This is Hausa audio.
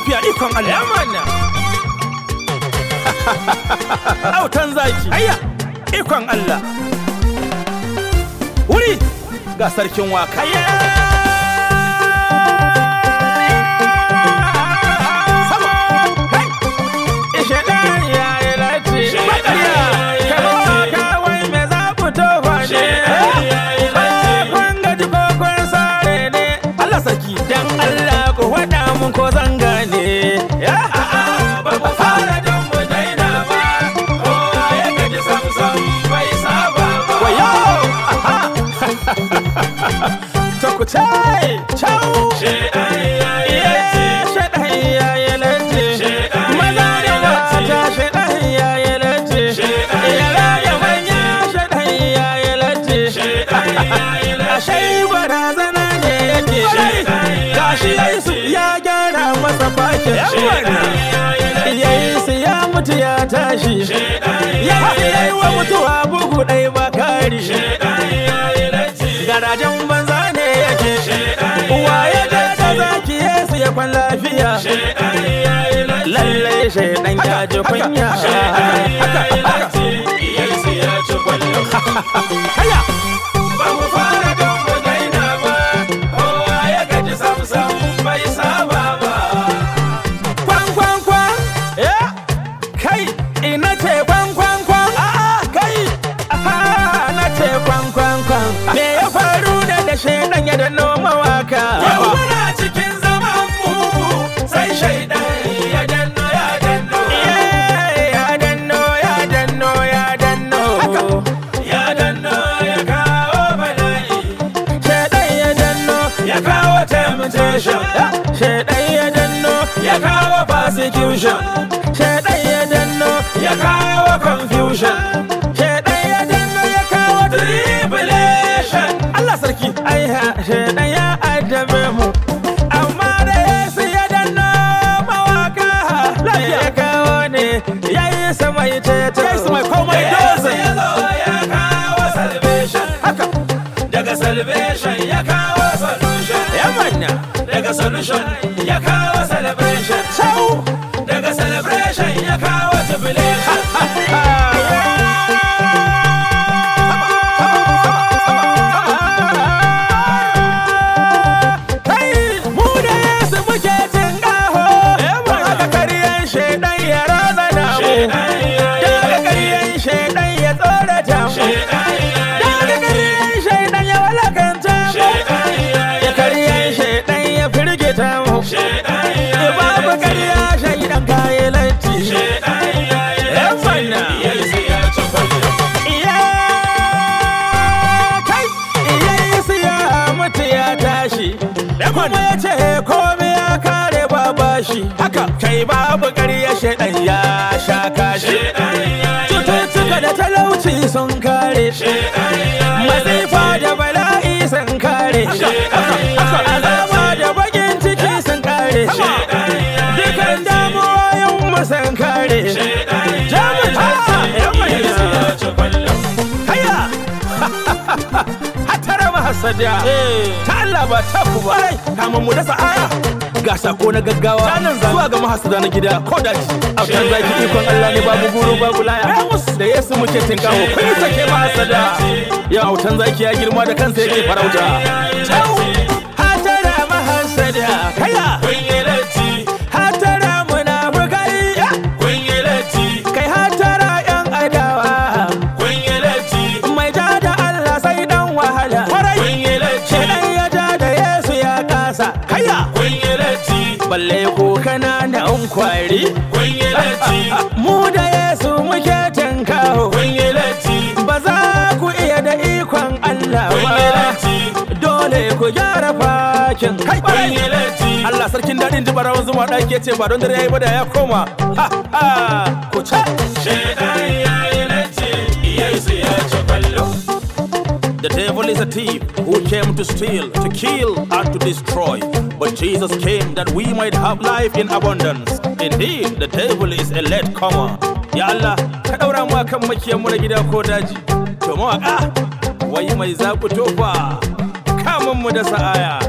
lafiya ikon Allah Ya manna. autan zaki ayya ikon Allah wuri ga sarkin waka sama kai Ishe ɗan ya yi lati. Maƙarya. Kaba kawai me za ku tofa ne. Kun gaji ko kun sare ne. Allah sarki Dan Allah ku faɗa mun ko zan gane. Ya? Ba ku fara don mu daina ba. Kowa ya gaji samsam bai saba ba. wayo aha to ku ce ciao Sheɗan ya yi lati. Sheɗan ya yi lati. Sheɗan Maza ya da yi lati. mata sheɗan ya yi lati. Sheɗan Yara ya da yi manya sheɗan ya yi lati. Ashe barazana ne yake. Gashi Yesu ya gyara masa fakin. Yesu ya mutu ya tashi. Yesu ya yi wa mutuwa bugu ɗai bakari. Garajen banza ne yake. Uwa ya je da zaki Yesu ya kwan lafiya. Lallai shaidan ya ji kunya. kaya Ba mu fara don mu daina ba, kowa ya gaji samsam bai saba ba. kwan kwan kwan Ya, kai ina ce kwan kwan kwan a'a kai, aha na ce kwan kwan kwan. Me ya faru da da shaidan ya da noma waka? Yau muna cikin zaman mu sai shaidan ya danno ya danno. Ya danno ya danno ya danno. Ya danno ya kawo bala'i. Shaidan ya danno ya kawo temptation. Shaidan ya danno ya kawo persecution. Shaidan ya danno ya kawo confusion. Shaidan ya danno ya kawo tribulation. Allah sarki Aiha shaidan ya addabe mu. Amma da Yesu ya danno mawaka. Me ya kawo ne ya yi sama ya ceto. Ya yi sama ya komai Da Yesu dozin. ya zo ya kawo salvation. haka Daga salvation ya kawo solution. Ya manya. Daga solution ya kawo celebration. ciao Daga celebration ya kawo jubilation. Kai mu da Yesu muke cin gaho. Don haka karyan shaidan ya razana mu. Don haka karyan shaidan ya tsorata mu. Don haka karyan shaidan ya walakanta mu. Ya karyan shaidan ya firgita mu. Ya babu karya shaidan kayi latti. Yan manna. Iya kai iya Yesu ya mutu ya tashi. Kuma ya ce komai ya kare babashi. haka kai babu ƙarya shaidan ya sha kashi cututtuka da talauci sun kare masifa da bala'i sun kare azaba da bakin ciki sun kare dukan damuwoyin mu sun kare jamus haya hatara mahasadiya ta Allah ba ta ku ba kamun mu dasa aya ga sako na gaggawa Ranar zamu. zuwa ga mahasada na gida ko daji autan zaki ikon Allah ne babu guru babu laya da Yesu muke tinkawo kun sake mahasada ya autan zaki ya girma da kansa yake farauta Ciao. hatara mahasada haya hatara munafukai kai hatara yan adawa mai ja da Allah sai dan wahala Shedan ya ja da Yesu ya kasa haya balle ko kana da an kwari mu da Yesu muke tinkawo ba za ku iya da ikon Allah ba dole ku gyara fakin kai Allah sarkin daɗin ji barawan zuma ɗaki ya ce ba don dare ya yi ba da ya koma ha ha ku ce The devil is a thief who came to steal, to kill, and to destroy. But Jesus came that we might have life in abundance. Indeed, the devil is a late comer. Ya Allah, ka ɗaura mu kan makiyan mu na gida ko daji. To mawaƙa, wai mai zaɓi tofa, kamun mu da sa'aya.